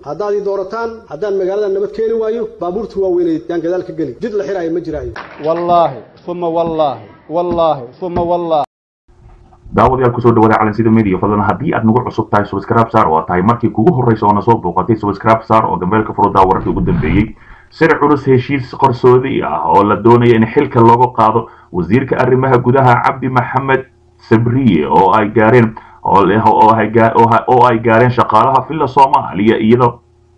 haddaad ii doorataan haddaan magaalada nabad keeni waayo baabuurta waaweyneed yaan gadaal ka geli jid la xiraayo ma jiraayo wallaahi uma wallaahi wallaahi uma wallaahi daawadayaal kusoo dhawaada calansida media fadlan haddii aad nagu cusub tahay subscribe saar oo tahay markii kugu horreysa oo na soo booqatay subscribe saar oo gambeelka furudaa wararkii ugu dambeeyey sir culus heshiis qarsoodi ah oo la doonaya in xilka looga qaado wasiirka arrimaha gudaha cabdi maxamed sabriye oo ay gaareen oo ay gaareen shaqaalaha villa soomaaliya iyada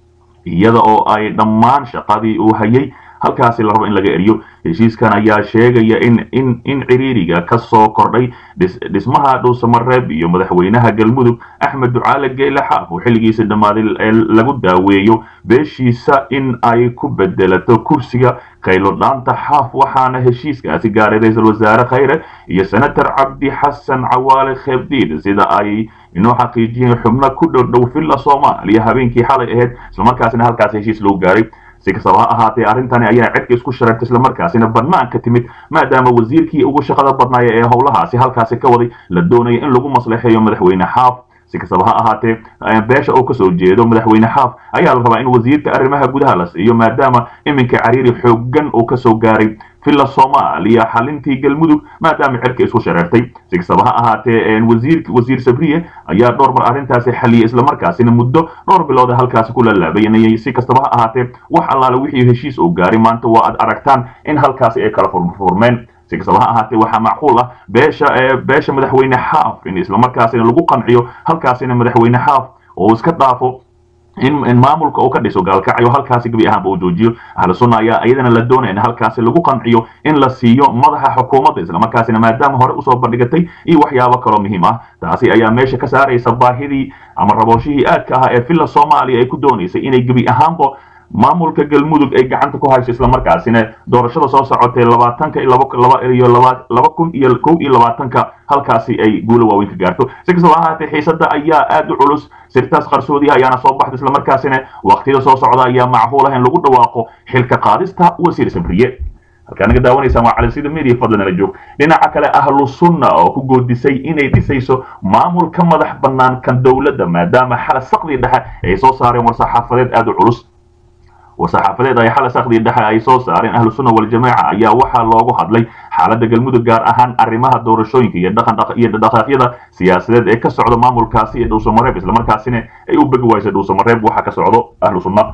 iyada oo ay dhammaan shaqadii uu hayay halkaasi la rabo in laga eriyo heshiiskan ayaa sheegaya in in in ciriiriga ka soo kordhay dhismaha dhuusamareeb iyo madaxweynaha galmudug axmed ducaale geyle xaaf oo xilligiisa dhammaaday ee lagu daaweeyo beeshiisa in ay ku bedelato kursiga khaylo dhaanta xaaf waxaana heshiiskaasi gaaray ra-iisul wasaare khayre iyo senator cabdi xasan cawaale kheebdiid sida ay inoo xaqiijiyeen xubno ku dhowdhow villa soomaaliya habeenkii xalay ahayd islamarkaasina halkaasi heshiis loo gaaray si kastaba ha ahaatee arrintani ayaa cedka isku shareertay islamarkaasina banaanka timid maadaama wasiirkii ugu shaqada badnaaya ee howlahaasi halkaasi ka waday la doonaya in lagu maslaxeeyo madaxweyne xaaf si kastaba ha ahaatee beesha uu kasoo jeedo madaxweyne xaaf ayaa la rabaa in wasiirka arrimaha gudaha la siiyo maadaama iminka cariiri xoogan uu kasoo gaaray villa soomaaliya xalintii galmudug maadaama cerka isku shareertay si kastaba ha ahaatee wasiir wasiir sabriye ayaa dhowr mar arrintaasi xaliyay islamarkaasina muddo dhowr bilooda halkaasi ku lalaabayanayay si kastaba ha ahaatee wax allaale wixii heshiis uu gaaray maanta waa aad aragtaan in halkaasi ay kala furfurmeen si kastaba ha ahaatee waxaa macquul ah beesha beesha madaxweyne xaaf in islamarkaasina lagu qanciyo halkaasina madaxweyne xaaf oo iska dhaafo in maamulka uu ka dhiso gaalkacyo halkaasi gebi ahaanba uu joojiyo ahlu sunna ayaa iyadana la doonaya in halkaasi lagu qanciyo in la siiyo madaxa xukuumadda islamarkaasina maadaama hore usoo bandhigatay iyo waxyaabo kaloo muhiim ah taasi ayaa meesha ka saaraysa baahidii ama rabooshihii aadka ahaa ee villa soomaaliya ay ku doonaysay inay gebi ahaanba maamulka galmudug ay gacanta ku hayso islamarkaasina doorashada soo socotay labaatanka iyo laba kun iyo kow iyo labaatanka halkaasi ay guulo waaweyn ka gaarto si kastaba ahaatee xiisada ayaa aad u culus sirtaas qarsoodiha ayaana soo baxda islamarkaasina waqtiyada soo socda ayaa macquul ah in lagu dhawaaqo xilka qaadista wasiir sabriye halkaa naga daawanaysaan waa calansida media fadlan ala joog dhinaca kale ahlu sunna oo ku goodisay inay dhisayso maamul ka madax bannaan kan dowladda maadaama xala saqdii dhexe ay soo saareen war-saxaafadeed aad u culus war-saxaafadeed ay xala saqdii dhexe ay soo saareen ahlu sunna waljamaaca ayaa waxaa loogu hadlay xaaladda galmudug gaar ahaan arrimaha doorashooyinka iyo iyo dhaqaaqyada siyaasadeed ee ka socda maamulkaasi ee dhuusamareeb islamarkaasina ay u begi waysay dhuusamareeb waxa ka socdo ahlu sunna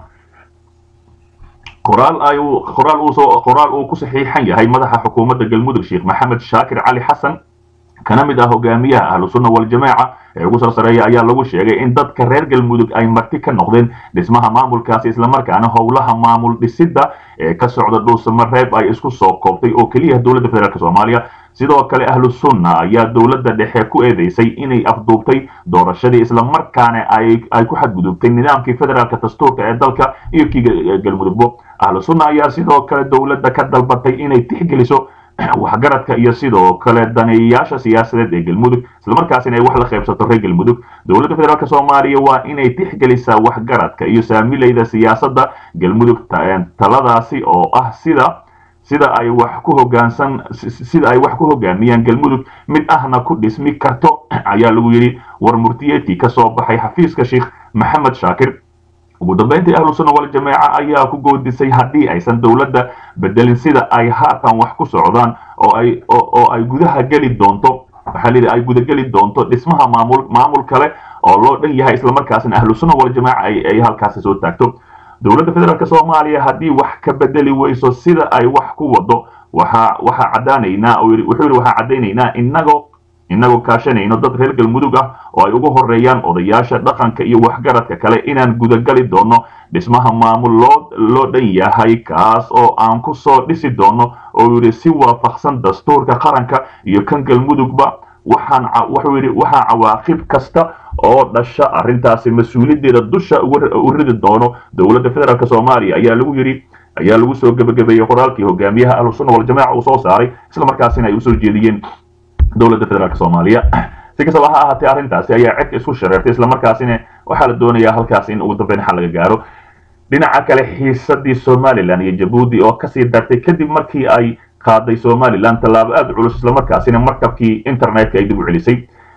qoraal ay qoraal uu soo qoraal uu ku saxiixan yahay madaxa xukuumadda galmudug sheekh maxamed shaakir cali xasan kana mid ah hogaamiyaha ahlu sunna waljamaaca ee ugu soo sareeya ayaa lagu sheegay in dadka reer galmudug ay marti ka noqdeen dhismaha maamulkaasi islamarkaana howlaha maamul dhisidda ee ka socda dhuusamareeb ay isku soo koobtay oo keliya dowladda federaalk soomaaliya sidoo kale ahlu sunna ayaa dowladda dhexe ku eedeysay inay afduubtay doorashadii islamarkaana ay ku xadgudubtay nidaamkii federaalka dastuurka ee dalka iyo kii galmudugbo ahlu sunna ayaa sidoo kale dowladda ka dalbatay inay tixgeliso waxgaradka iyo sidoo kale daneeyayaasha siyaasadeed ee galmudug islamarkaasina ay wax la qaybsato reer galmudug dowladda federaalk soomaaliya waa inay tixgelisaa waxgaradka iyo saamilayda siyaasadda galmudug taladaasi oo ah sida sida ay wax ku hogaansan sida ay wax ku hogaamiyaan galmudug mid ahna ku dhismi karto ayaa lagu yidhi war murtiyeedkii ka soo baxay xafiiska sheekh maxamed shaakir ugu dambeyntii ahlu sunna waljamaaca ayaa ku goodisay haddii aysan dowladda bedelin sida ay haatan wax ku socdaan oo ay oo ay gudaha geli doonto waxaa layidhi ay gudageli doonto dhismaha maamul maamul kale oo loo dhan yahay islamarkaasina ahlu sunna waljamaaca ay halkaasi soo taagto dowladda federaalk soomaaliya haddii wax ka bedeli weyso sida ay wax ku wado waxa waxaa caddaanaynaa wuxuu yidhi waxaa caddaynaynaa inagoo inagoo kaashanayno dad reer galmudug ah oo ay ugu horeeyaan odayaasha dhaqanka iyo waxgaradka kale inaan gudagali doono dhismaha maamul loo loo dhan yahay kaas oo aan ku soo dhisi doono oo yidhi si waafaqsan dastuurka qaranka iyo kan galmudugba waxaan wuxuu yidhi waxaa cawaaqib kasta oo dhasha arrintaasi mas-uuliyaddeeda dusha u ridi doono dowladda federaalk soomaaliya ayaa lagu yidhi ayaa lagu soo gebagabeeyey qoraalkii hogaamiyaha ahlu sunna waljamaaca uu soo saaray islamarkaasina ay usoo jeediyeen dowladda federaalk soomaaliya si kastaba ha ahaatee arrintaasi ayaa cedka isku shareertay islamarkaasina waxaa la doonayaa halkaasi in ugu dambeyn xal laga gaaro dhinaca kale xiisadii somalilan iyo jabuuti oo kasii dartay kadib markii ay qaaday somalilan tallaabo aada culus islamarkaasina markabkii internetka ay dib u celisay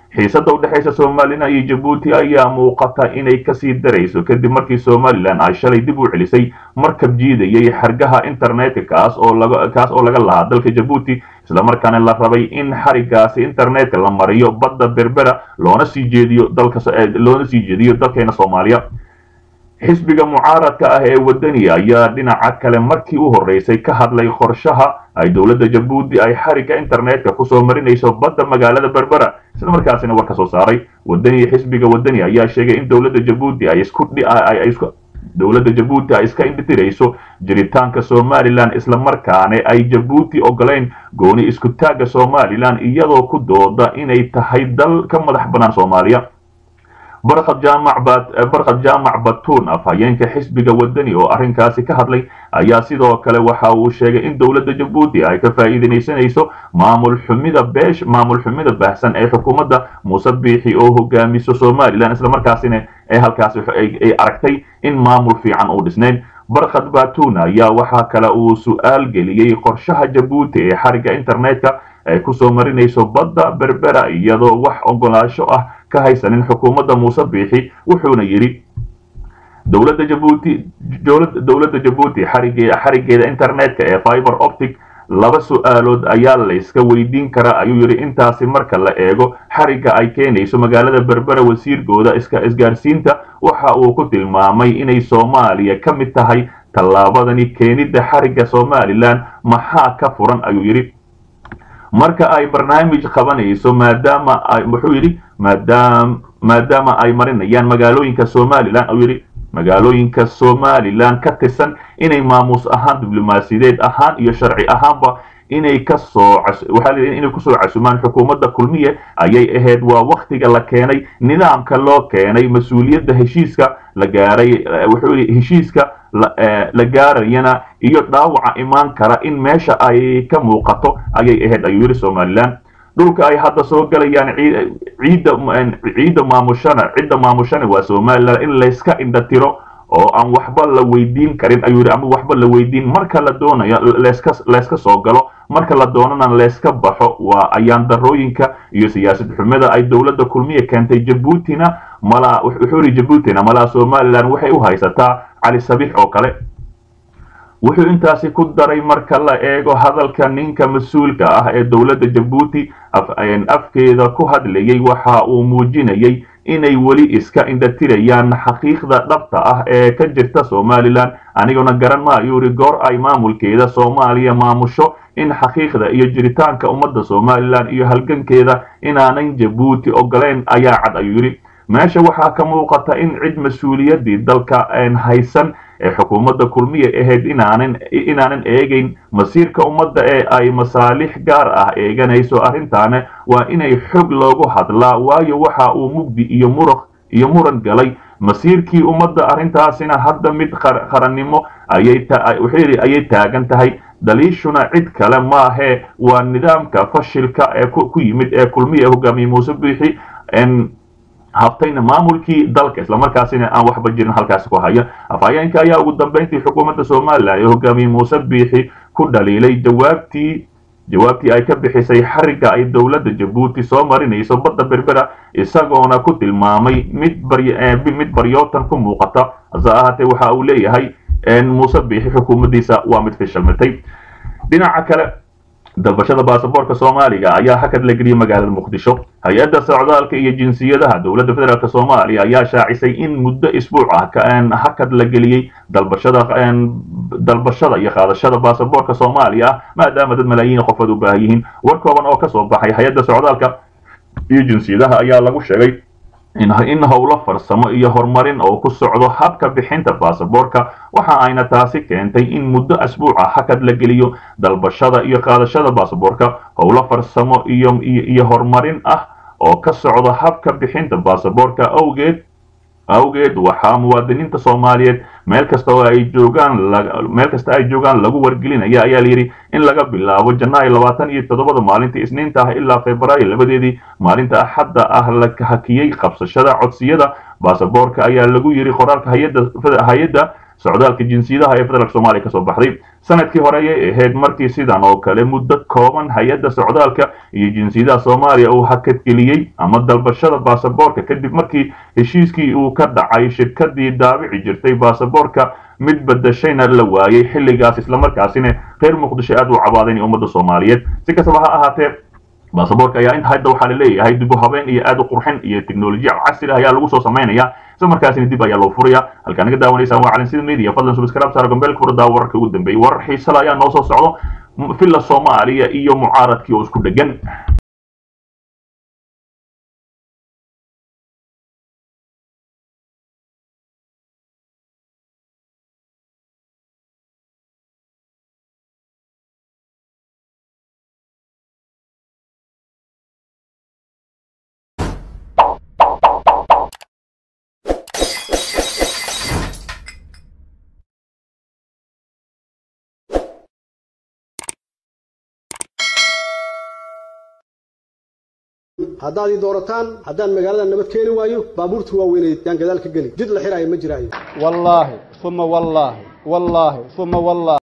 xiisadda u dhexaysa somalilan iyo jabuuti ayaa muuqata inay kasii darayso kadib markii somalilan ay shalay dib u celisay markab jiidayay xargaha internetka kaas oo laga kaas oo laga lahaa dalka jabuuti islamarkaana la rabay in xarigaasi internetka la mariyo badda berbera loona sii jeediyo dalka loona sii jeediyo dalkeena soomaaliya xisbiga mucaaradka ah ee wadani ayaa dhinaca kale markii u horreysay ka hadlay qorshaha ay dowladda jabuuti ay xarigga internetka kusoo marinayso badda magaalada berbera islamarkaasina war ka soo saaray wadani xisbiga wadani ayaa sheegay in dowladda jabuuti ay isku isku dowladda jabuuti ay iska indhitirayso jiritaanka somalilan islamarkaana ay jabuuti ogolayn gooni isku taagga somalilan iyadoo ku dooda inay tahay dal ka madax bannaan soomaaliya barkad jaamac barkad jaamac batuun afhayeenka xisbiga wadani oo arrinkaasi ka hadlay ayaa sidoo kale waxa uu sheegay in dowladda jabuuti ay ka faa'iidaysanayso maamul xumida beesh maamul xumida baahsan ee xukuumadda muuse biixi oo hogaamiso somalilan islamarkaasina ee halkaasi ay aragtay in maamul fiican uu dhisnayn barkad batuun ayaa waxaa kale uu su'aal geliyey qorshaha jabuuti ee xarigga internetka ay kusoo marinayso badda berbera iyadoo wax ogolaasho ah ka haysanin xukuumadda muuse biixi wuxuuna yidhi dowladda jabuuti dowladda jabuuti xarigee xariggeeda internetka ee fiber optic laba su-aalood ayaa layska weydiin karaa ayuu yidhi intaasi marka la eego xarigga ay keenayso magaalada berbera wasiirkooda iska isgaarsiinta waxa uu ku tilmaamay inay soomaaliya ka mid tahay tallaabadani keenidda xarigga somalilan maxaa ka furan ayuu yidhi marka ay barnaamij qabanayso maadaama ay wuxuu yidhi maadaam maadaama ay marinayaan magaalooyinka somalilan ayuu yidhi magaalooyinka somalilan ka tirsan inay maamuus ahaan diblomaasiyadeed ahaan iyo sharci ahaanba inay kasoo waxaa la inay kusoo casumaan xukuumadda kulmiye ayay ahayd waa waktiga la keenay nidaamka loo keenay mas-uuliyadda heshiiska la gaaray wuxuu yidhi heshiiska la gaarayana iyo dhaawaca imaan kara in meesha ay ka muuqato ayay ahayd ayuu yidhi somalilan dhulka ay hadda soo galayaan ciidda ciidda maamushana cidda maamushana waa somalilan in layska indhatiro oo aan waxba la weydiin karin ayuu yidhi ama waxba la weydiin marka la doonayo layska layska soo galo marka la doonana layska baxo waa ayaan darooyinka iyo siyaasad xumada ay dowladda kulmiya keentay jabuutina malaa wuxuu yidhi jabuutina malaa somalilan waxay u haysataa cali sabiix oo kale wuxuu intaasi ku daray marka la eego hadalka ninka mas-uulka ah ee dowladda jabuuti afkeeda ku hadlayay waxa uu muujinayay inay weli iska indhatirayaan xaqiiqda dhabta ah ee ka jirta somalilan aniguna garan maayo yidhi goor ay maamulkeeda soomaaliya maamusho in xaqiiqda iyo jiritaanka ummadda somalilan iyo halgankeeda inaanan jabuuti ogolayn ayaa cad ayuu yidhi meesha waxaa ka muuqata in cid mas-uuliyaddii dalka haysan ee xukuumadda kulmiya ahayd inaanan inaanan eegayn masiirka ummadda ee ay masaalix gaar ah eeganayso arrintaana waa inay xog loogu hadlaa waayo waxa uu mugdi iyo muruq iyo muran galay masiirkii ummadda arrintaasina hadda mid qarannimo ayay wuxuu yidhi ayay taagan tahay daliishuna cid kale maahee waa nidaamka fashilka ee ku yimid ee kulmiya hogaamiye muuse biixi habtayna maamulkii dalka islamarkaasina aan waxba jirin halkaasi ku haya afhayeenka ayaa ugu dambeyntii xukuumadda somalilan ee hogaamiye muuse biixi ku dhaliilay jawaabtii jawaabtii ay ka bixisay xarigga ay dowladda jabuuti soo marinayso badda berbera isagoona ku tilmaamay mid mid baryootan ku muuqata hase ahaatee waxa uu leeyahay muuse biixi xukuumaddiisa waa mid fishilmitay dhinaca kale dalbashada baasaboorka soomaaliga ayaa hakad la geliyey magaalada muqdisho hay-adda socdaalka iyo jinsiyadaha dowladda federaalk soomaaliya ayaa shaacisay in muddo isbuuc ah hakad la geliyey dalbashada dalbashada iyo qaadashada baasaboorka soomaaliya ah maadaama dad malaayiin qofood u baahan yihiin war kooban oo kasoo baxay hay-adda socdaalka iyo jinsiyadaha ayaa lagu sheegay in howlo farsamo iyo horumarin oo ku socdo habka bixinta baasaboorka waxa ayna taasi keentay in muddo asbuuca hakad la geliyo dalbashada iyo qaadashada baasaboorka howlo farsamo iyo iyo horumarin ah oo ka socdo habka bixinta baasaboorka awgeed awgeed waxaa muwaadiniinta soomaaliyeed meel kasta oo ay joogaan meel kasta ay joogaan lagu wargelinaya ayaa layidhi in laga bilaabo janaayo labaatan iyo toddobada maalintii isniinta ah ilaa februaayo labadeedii maalinta axadda ah la hakiyey qabsashada codsiyada baasaboorka ayaa lagu yidhi qoraalka hay-adda hay-adda socdaalka jinsiyadaha ee federaalk soomaaliya kasoo baxday sanadkii hore ayay ahayd markii sidan oo kale muddo kooban hay-adda socdaalka iyo jinsiyadaha soomaaliya uu hakadgeliyey ama dalbashada baasaboorka kadib markii heshiiskii uu ka dhacay shirkadii daabici jirtay baasaboorka mid badashayna la waayey xilligaas islamarkaasina reer muqdisho aad u cabaadeen ummadda soomaaliyeed si kastaba ha ahaatee baasaboorka ayaa inta hadda waxaa laleeyahay dib u habeen iyo aad u qurxin iyo teknolojiya casri ah ayaa lagu soo samaynaya isla markaasina dib ayaa loo furaya halkaa naga daawanaysaan waa calinsida media fadlan subscribe saar gombeelka furdaa wararka ugu dambeeyey warar xiisala ayaa noo soo socdo villa soomaaliya iyo mucaaradkii oo isku dhegan haddaad ii doorataan haddaan magaalada nabad keeni waayo baabuurta waaweyneed yaan gadaal ka geli jid la xiraayo ma jiraayo wallaahi uma wallaahi wallaahi uma wallaahi